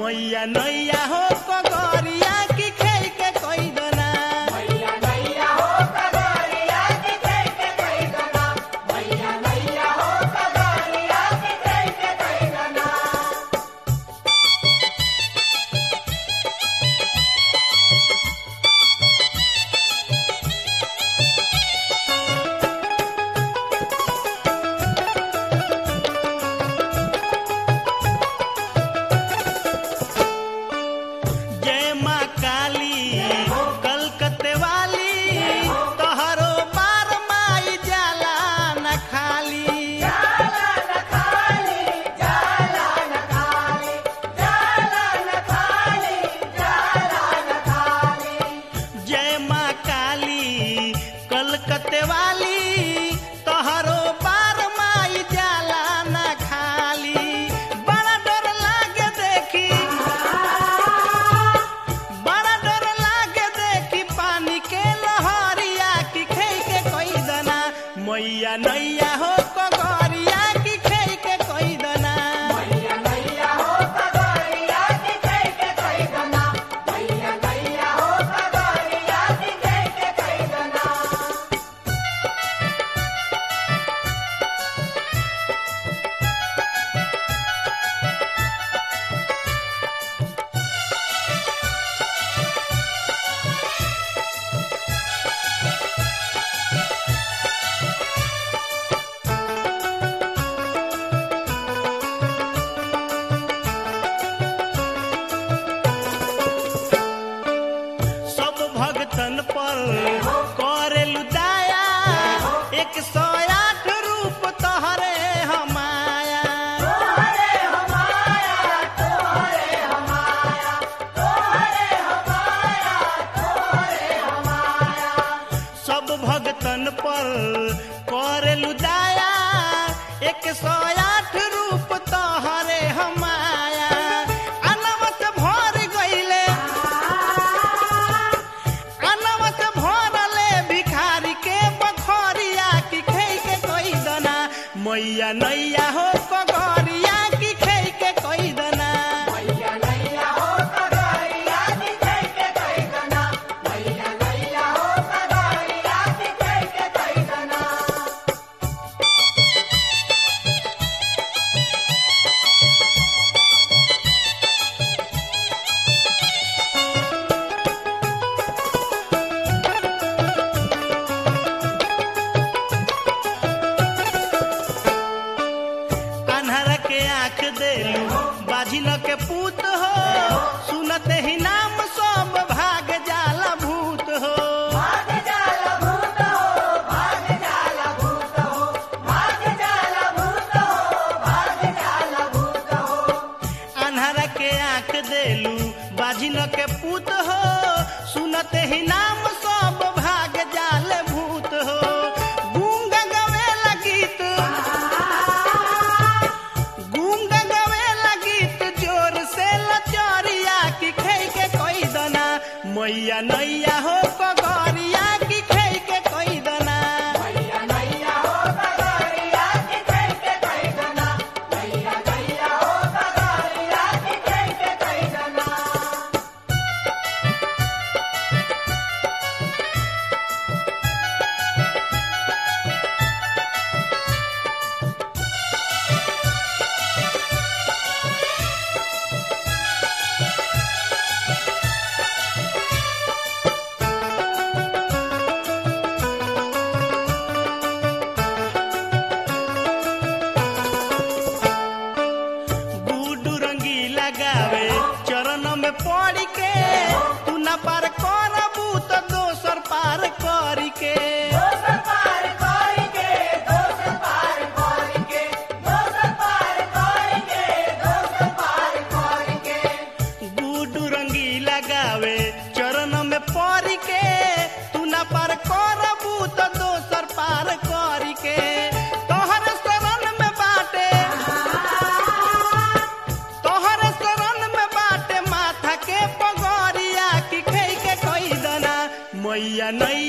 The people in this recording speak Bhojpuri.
मैया नैया हो कगरिया की खेई के कोई दना जय माँ काली कलकत्ते वाली तोहरो बार माई जाला न खाली जय माँ काली कलकत्ते वाली तोहरो बार माई जाला न खाली बड़ा डर लागे देखी बड़ा डर लागे देखी पानी के लहरिया की खेई के कोई दना मैया नैया हो कगरिया की खेई के कोई दना सब भगतन पर करेलु दाया एक सौ आठ रूप तोहरे हमाया सब भगतन पर करेलु दाया एक सौ आठ रूप तोहरे हमाया अनवत भर गईले अनवत भरले भिखारी के बखरिया की खेई के कोई दना मैया नैया हो कगरिया की खेई के कोई दना अन्हर के आंख देलू बाझिल के पूत हो सुनते ही नाम सब भाग जाला भूत हो अन्हर के आंख देलू बाझिल के पूत हो सुनते ही नाम सब भाग जाल भूत हो गूंग गवेला गीत गूंग गवेला गीत जोर से लचरिया की खेई के कोई दना मैया नैया हो कगरिया की खेई के कोई दना गुडू रंगी लगावे चरण में पड़ के तू न पार करबू तो दोसर पार करी के गुडू रंगी लगावे चरण में पड़ के तू न पार करबू तो दोसर पार करी के तोहर शरण में बाटे तोहर शरण में बाटे माथा के पगरिया की खेई के कोई दना मैया नैया